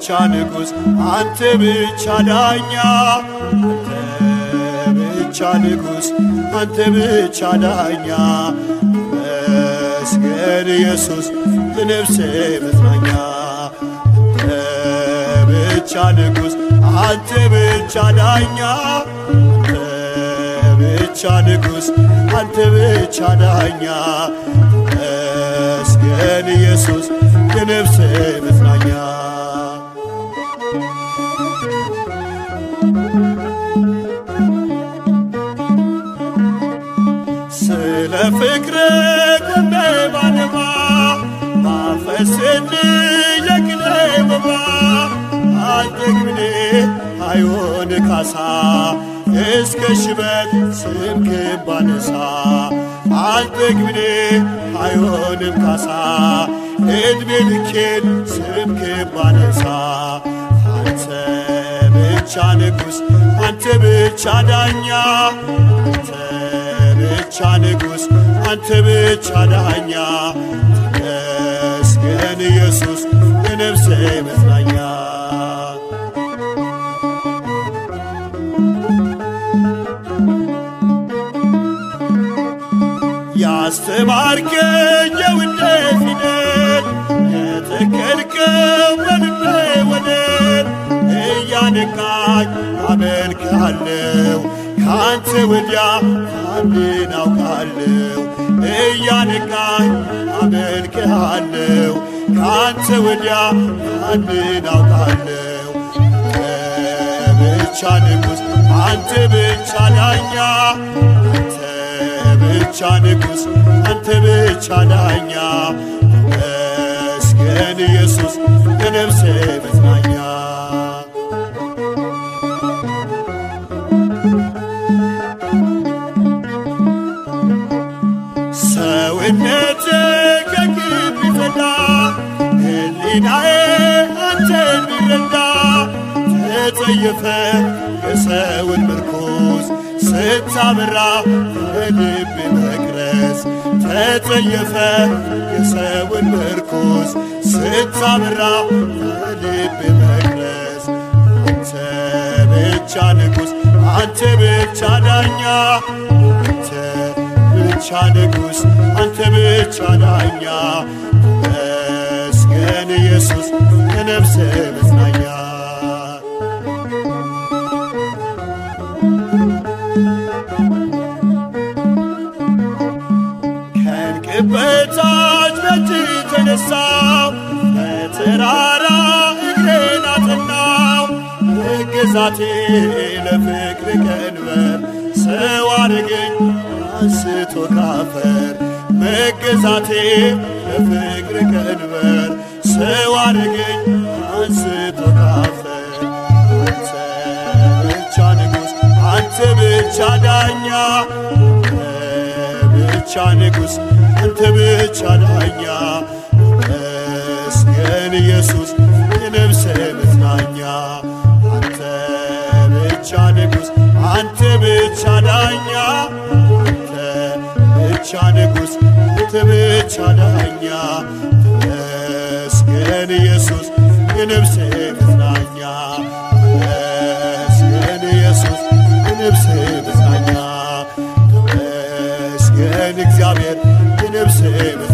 ንጉሥ አንተ ብቻ ዳኛ አንተ ብቻ ንጉሥ አንተ ብቻ ዳኛ መስገን ኢየሱስ ለነፍሴ መጽናኛ አንተ ብቻ ንጉሥ አንተ ብቻ ዳኛ አንተ ብቻ ንጉሥ አንተ ብቻ ዳኛ መስገን ኢየሱስ የነፍሴ መጽናኛ ስለ ፍቅር ቆሜ ባነባ ማፈስን የቅኔ መባ አልጠግብኔ አይሆን ካሳ እስከ ሽበት ስምክን ባነሳ አልጠግብኔ አይሆንም ካሳ ዕድሜ ልኬን ስምክን ባነሳ አንተ ብቻ ንጉሥ አንተ ብቻ ዳኛ አንተ ብቻ ንጉሥ አንተ ብቻ ዳኛ ተመስገን ኢየሱስ የነፍሴ መጽናኛ ያስተማርከኝ የውዴ ፊደል የተከልከው በልቤ ወደል እያነቃኝ አመልክሃለሁ ካንተ ወዲያ ማንን አውቃለሁ እያነቃኝ አመልክሃለሁ ካንተ ወዲያ ማንን አውቃለሁ አንተ ብቻ ንጉሥ አንተ ብቻ ዳኛ አንተ ብቻ ንጉሥ አንተ ብቻ ዳኛ መስገን ኢየሱስ የነፍሴ መጽናኛ ሰውነቴ ከግብ ቢፈዳ ሕሊናዬ አንተን ቢረዳ ተጸየፈ የሰውን ምርኩዝ ስታበራ በልብ መቅረዝ ተጸየፈ የሰውን ምርኩዝ ስታበራ በልብ መቅረዝ አንተ ብቻ ንጉሥ አንተ ብቻ ዳኛ አንተ ብቻ ንጉሥ አንተ ብቻ ዳኛ መስገን ኢየሱስ የነፍሴ መጽናኛ ከእንቅበታች በእጅ ተነሳው በተራራ እግሬን አጠናው እግዛቴ ለፍቅር ቀንበር ሰው አረገኝ አንስቶ ካፈር መገዛቴ ለፍቅር ቀንበር ሰው አረገኝ አንስቶ ካፈር አንተ ብቻ ንጉሥ አንተ ብቻ ዳኛ ብቻ ንጉሥ አንተ ብቻ ዳኛ መስገን ኢየሱስ የነፍሴ መጽናኛ አንተ ብቻ ንጉሥ አንተ ብቻ ዳኛ አንተ ብቻ ንጉሥ አንተ ብቻ ዳኛ መስገን ኢየሱስ የነፍሴ መጽናኛ መስገን ኢየሱስ የነፍሴ መጽናኛ ተመስገን እግዚአብሔር የነፍሴ